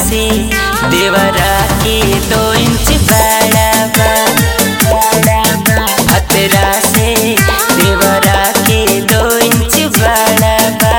से देवरा के दो इंच बड़ा बा हतरा से देवरा के दो इंच बड़ा बा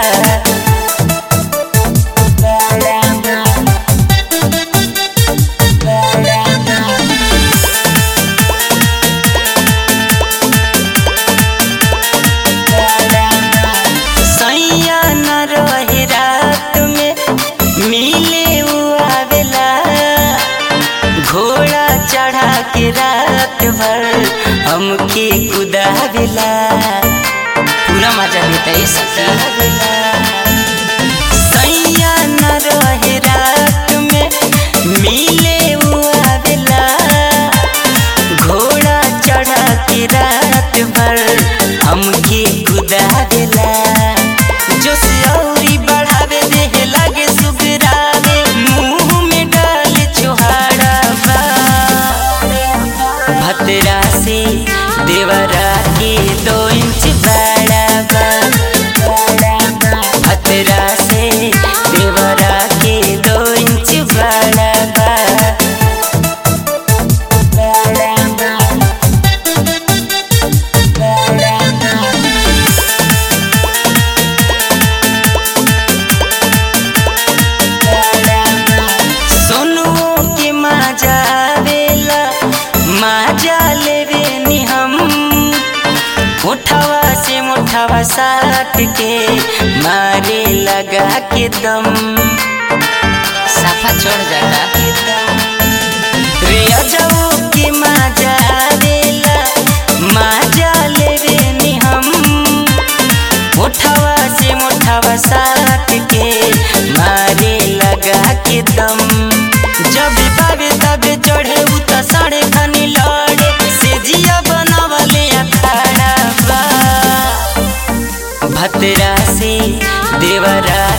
सैया न रहे रात में मिले उ आवेला घोड़ा चढ़ा के रात भर हमके कुदावेला पूरा मजा लेता है सखी सैया न रहे रात में मिले उ आवेला घोड़ा चढ़ा के रात भर हमके कुदा देला जो सियौरी बढ़ावे देह लागे सुगरावे मुंह में डाल छोहाड़ा बा भतरा से देवरा के दो इंच बड़ा बा भतरा से देवरा के दो इंच बड़ा बा सोनुओ के माजा आवेला माजा लेवे नी हम उठावा से मुठावा साट के मारे लगा के दम साफा छोड़ जाता रे अजाओ के माजा आवेला माजा लेवे नी हम उठावा से मुठावा साट के मारे लगा के दम जब बाबे तबे चढ़े उ त साढ़े खनी लड़े से जिया बनावले अखाड़ा बा भतरा से देवरा